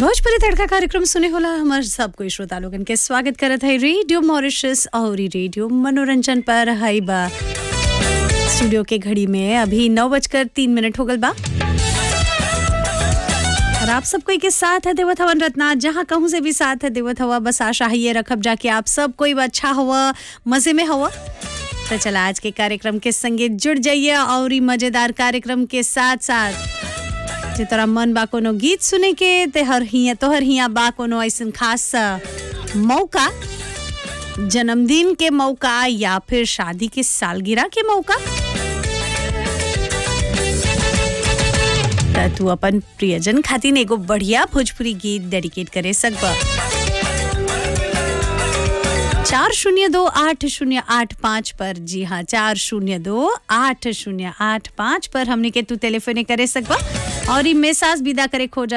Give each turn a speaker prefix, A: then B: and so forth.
A: भोजपुरी तड़का कार्यक्रम सुने होला हमार सब कोई श्रोता लोगन के स्वागत करत है रेडियो मॉरिशस और रेडियो मनोरंजन पर हई बा स्टूडियो के घड़ी में अभी नौ बजकर तीन मिनट हो गल बा और आप सब कोई के साथ है देवत हवन रत्ना जहाँ कहूँ से भी साथ है देवत हवा बस आशा है ये रखब जाके आप सब कोई अच्छा हुआ मजे में हुआ तो चला आज के कार्यक्रम के संगे जुड़ जाइए और ई मजेदार कार्यक्रम के साथ साथ जे तोरा मन बा कोनो गीत सुने के ते हर हिया तोहर हिया बा कोनो ऐसन खास अ, मौका जन्मदिन के मौका या फिर शादी के सालगिरह के मौका त तू अपन प्रियजन खातिर एगो बढ़िया भोजपुरी गीत डेडिकेट करे सकबा चार शून्य दो आठ शून्य आठ पाँच पर जी हाँ चार शून्य दो आठ शून्य आठ पाँच पर हमने के तू टेलीफोन करे सकबा और ई मैसेज विदा करे खोजा